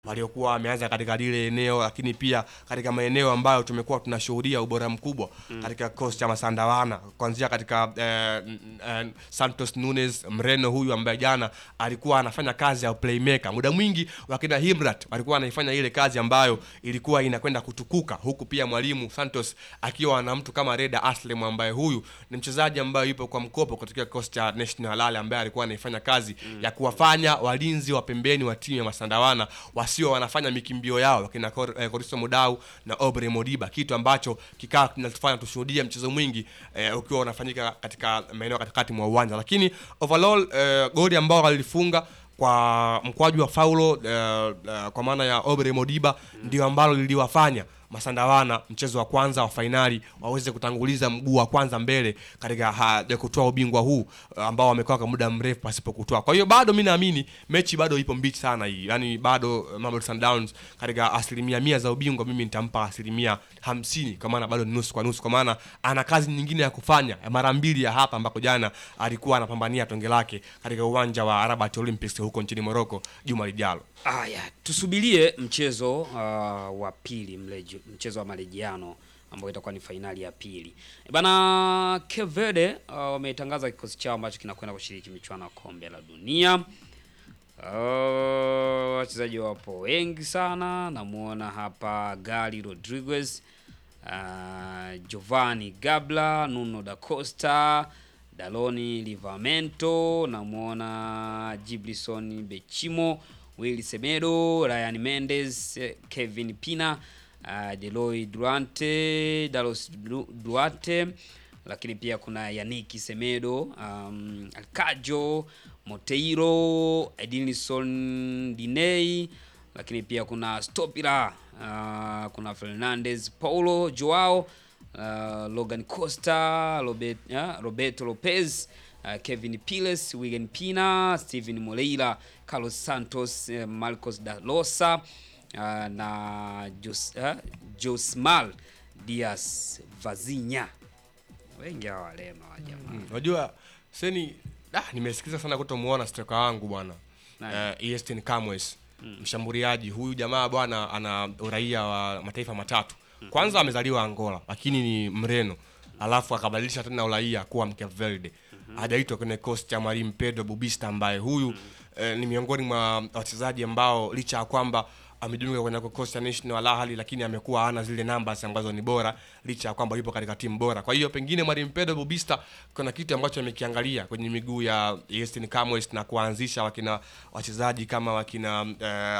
waliokuwa wameanza katika lile eneo, lakini pia katika maeneo ambayo tumekuwa tunashuhudia ubora mkubwa katika kikosi cha Masandawana, kuanzia katika eh, n- eh, Santos Nunes Mreno huyu ambaye jana alikuwa anafanya kazi ya playmaker. Muda mwingi wakina Himrat walikuwa anaifanya ile kazi ambayo ilikuwa inakwenda kutukuka, huku pia mwalimu Santos akiwa na mtu kama Reda Aslem ambaye huyu ni mchezaji ambaye yupo kwa mkopo katika kikosi cha National Halal ambaye alikuwa anaifanya kazi ya kuwafanya walinzi wa pembeni wa timu ya Masandawana wasio wanafanya mikimbio yao wakina Kor- eh, Koristo Mudau na Obre Modiba, kitu ambacho kikaa kinatufanya tushuhudie mchezo mwingi eh, ukiwa unafanyika katika maeneo katikati mwa uwanja, lakini overall eh, goli ambao walilifunga kwa mkwaju wa faulo eh, eh, kwa maana ya Obre Modiba ndio ambalo liliwafanya Masandawana mchezo wa kwanza wa fainali waweze kutanguliza mguu wa kwanza mbele katika haja kutoa ubingwa huu eh, ambao wamekaa kwa muda mrefu pasipo kutoa. Kwa hiyo bado mi naamini mechi bado ipo mbichi sana hii, yaani bado eh, Mamelodi Sundowns katika asilimia mia za ubingwa mimi nitampa asilimia hamsini kwa maana bado ni nusu kwa nusu, kwa maana ana kazi nyingine ya kufanya ya mara mbili ya hapa ambako jana alikuwa anapambania tonge lake katika uwanja wa Rabat Olympics huko nchini Morocco juma lijalo. Aya, tusubirie mchezo uh, wa pili mleji, mchezo wa marejiano ambao itakuwa ni fainali ya pili. E Bana Cape Verde uh, wametangaza kikosi chao ambacho kinakwenda kushiriki michuano ya kombe la dunia. Uh, wachezaji wapo wengi sana, namuona hapa Gali Rodriguez, uh, Giovanni Gabla, Nuno da Costa, Daloni Livramento, namuona Giblison Bechimo, Willy Semedo, Ryan Mendes, eh, Kevin Pina, uh, Deloy Duarte, Dalos Du- Duarte, lakini pia kuna Yannick Semedo, um, Alcajo, Moteiro, Edinson Diney, lakini pia kuna Stopira, uh, kuna Fernandez, Paulo Joao, uh, Logan Costa, Robert, uh, Roberto Lopez, uh, Kevin Piles, Wigan Pina, Steven Moreira, Carlos Santos, uh, Marcos da Losa uh, na Jos, uh, Josmal Diaz Vazinha. Wengi hawa walema wa jamaa. Unajua seni ah, nimesikiza sana kutomuona stoka wangu bwana Nani? uh, Easton Camwes mshambuliaji huyu jamaa bwana ana uraia wa mataifa matatu. Kwanza amezaliwa Angola lakini ni Mreno, alafu akabadilisha tena uraia kuwa Mcape Verde. Hajaitwa kwenye kikosi cha mwalimu Pedro Bubista ambaye huyu eh, ni miongoni mwa wachezaji ambao licha ya kwamba amejiunga kwenye kikosi cha National Al Ahly lakini amekuwa hana zile numbers ambazo ni bora licha ya kwamba yupo katika timu bora. Kwa hiyo pengine mwalimu Pedro Bubista kuna kitu ambacho amekiangalia kwenye miguu ya Easton Camwes na kuanzisha wakina wachezaji kama wakina eh,